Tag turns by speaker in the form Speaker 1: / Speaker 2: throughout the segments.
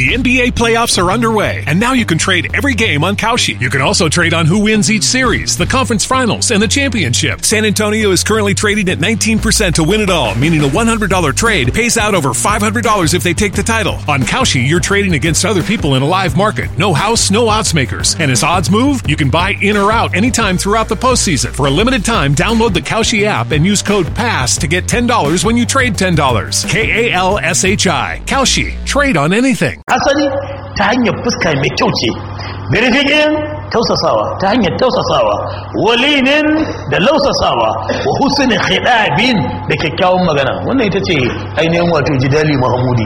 Speaker 1: The NBA playoffs are underway, and now you can trade every game on Kalshi. You can also trade on who wins each series, the conference finals, and the championship. San Antonio is currently trading at 19% to win it all, meaning a $100 trade pays out over $500 if they take the title. On Kalshi, you're trading against other people in a live market. No house, no odds makers. And as odds move, you can buy in or out anytime throughout the postseason. For a limited time, download the Kalshi app and use code PASS to get $10 when you trade $10. K A L S H I. Kalshi. Trade on anything.
Speaker 2: asali ta hanyar fuska mai kyau ce birfiƙin tausasawa ta hanyar tausasawa walinin da lausasawa wa husnin khidabin da kyakkyawan magana wannan ita ce ainihin wato jidali mahamudi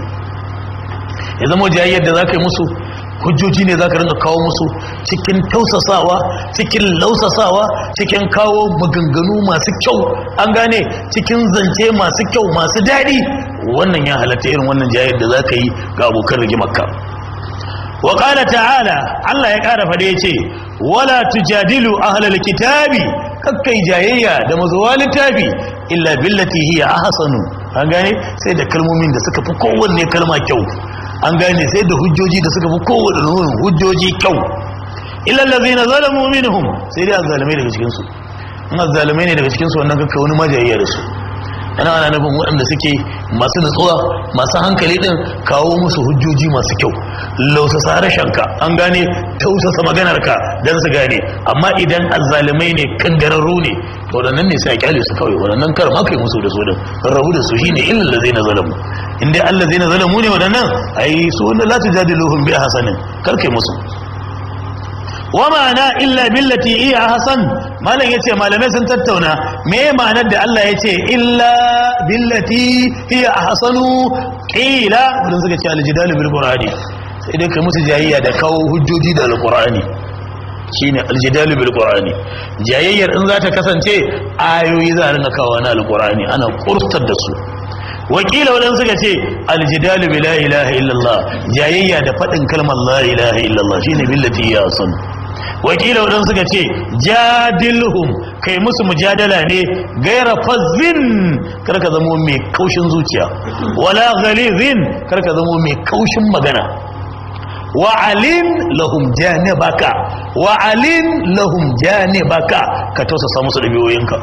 Speaker 2: ya zama jayayyar da za ka yi musu hujjoji ne za ka rinka kawo musu cikin tausasawa cikin lausasawa cikin kawo maganganu masu kyau an gane cikin zance masu kyau masu daɗi wannan ya halatta irin wannan jayayyar da za ka yi ga abokan rigimarka wa ƙala ta'ala Allah ya ƙara fada ya ce wala tujadilu ahlal kitabi kakkai jayayya da mazuwa littafi illa billati hiya ahsanu an gane sai da kalmomin da suka fi kowanne kalma kyau an gane sai da hujjoji da suka fi kowanne nunin hujjoji kyau illa allazina zalamu minhum sai dai azzalimai daga cikin su in azzalimai ne daga cikin su wannan kakkai wani majayayya da su ana ana nufin waɗanda suke masu nutsuwa masu hankali ɗin kawo musu hujjoji masu kyau lausasa harshenka an gane tausasa maganarka don su gane amma idan azzalumai ne kangararru ne to waɗannan ne sai a kyale su kawai waɗannan kar ma kai musu da su din rabu da su shine illal ladzina zalamu in dai allazina zalamu ne waɗannan ai su wanda la tujadiluhum bi hasanin kar kai musu wa ma'ana illa billati iya hasan malam yace malamai sun tattauna me ma'anar da Allah yace illa billati hiya ahsanu qila wannan suka ce aljidalu bil qur'ani sai dai kai musu jayayya da kawo hujjoji da alqur'ani shine aljidalu bil qur'ani jayayyar in za ta kasance ayoyi za a rinka kawo na alqur'ani ana kurtar da su wakila wadan suka ce aljidalu bi la ilaha illallah jayayya da fadin kalmar la ilaha illallah shine billati ya san wakila wadan suka ce jadilhum kai musu mujadala ne gaira fazzin karka zamo mai kaushin zuciya wala ghalizin karka zamo mai kaushin magana wa alin lahum janibaka wa alin lahum janibaka ka tausasa musu dabi'oyinka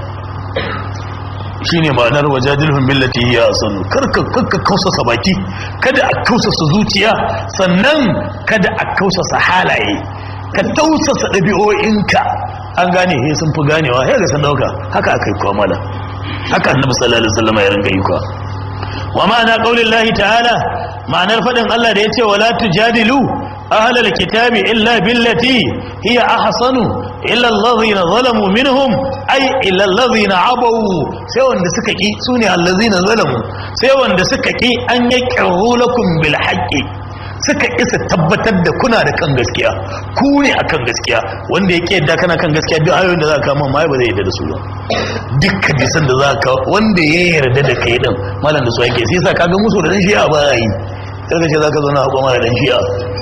Speaker 2: shine ma'anar wajadilhum billati hiya asan karka karka kausasa baki kada a kausasa zuciya sannan kada a kausasa halaye ka tausasa ɗabi'o'inka an gane he sun fi ganewa ya ga sun dauka haka aka yi kwamala haka annabi sallallahu alaihi wasallam ya rinka yi kwa wa ma'ana qaulillahi ta'ala ma'anar fadin Allah da yace wala tujadilu ahlal kitabi illa billati hiya ahsanu illa allazina zalamu minhum ay illa allazina abaw sai wanda suka ki sune allazina zalamu sai wanda suka ki an yaqiru lakum bil haqqi suka isa tabbatar da kuna da kan gaskiya ku ne akan gaskiya wanda yake yadda kana kan gaskiya duk ayoyin da za ka kama mai ba zai yarda da su ba duk hadisan da za ka wanda ya yarda da kai din malam da su yake sai sa kaga musu da dan shi'a ba yi sai ka ce za ka zo na hakuma da dan shi'a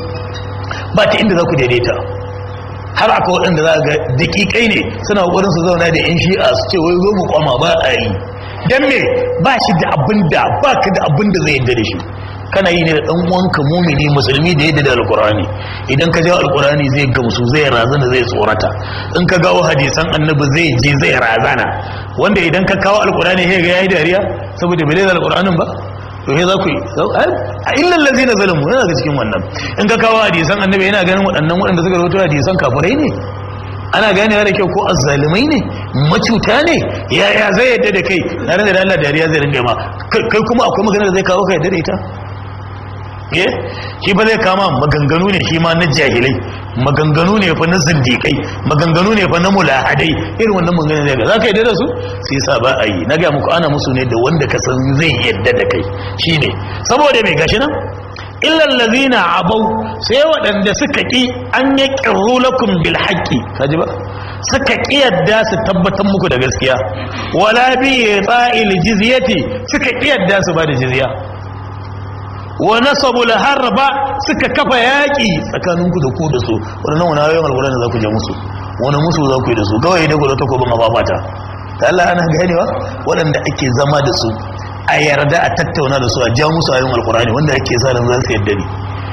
Speaker 2: ba ta inda za ku daidaita har aka waɗanda za ga dakikai ne suna ƙoƙarin su zauna da yan shi'a su ce wai zo mu kwama ba a yi dan me ba shi da abin da ba ka da abin da zai yarda da shi kana yi ne da dan uwanka mumini musulmi da yadda da alkurani idan ka jawo alkurani zai gamsu zai razana zai tsorata in ka gawo hadisan annabi zai je zai razana wanda idan ka kawo alkurani sai ga yayi dariya saboda bai da alkuranin ba to sai za ku yi a illa allazina zalamu yana ga cikin wannan in ka kawo hadisan annabi yana ganin waɗannan waɗanda suka rawaito hadisan kafirai ne ana ganewa da kyau ko azzalimai ne macuta ne yaya zai yadda da kai na da Allah dariya zai ringa ma kai kuma akwai magana da zai kawo ka yadda da ita ye shi ba zai kama maganganu ne shi ma na jahilai maganganu ne fa na zindikai maganganu ne fa na mulahadai irin wannan maganganu ne ga za ka yi da su sai sa ba a yi na ga muku ana musu ne da wanda ka san zai yadda da kai shi ne saboda mai gashi nan illal ladina abau sai waɗanda suka ki an ya qirru lakum bil haqqi kaji ba suka ki yadda su tabbatar muku da gaskiya wala bi ta'il jizyati suka ki yadda su ba da jizya wa nasabu harba suka kafa yaƙi tsakaninku da ku da su wannan wani ayoyin alƙur'ani za ku je musu wani musu za ku yi da su kawai da gudu takobin mafafata ta Allah ana ganewa waɗanda ake zama da su a yarda a tattauna da su a ja musu ayoyin alƙur'ani wanda ake sa ran za su yadda ne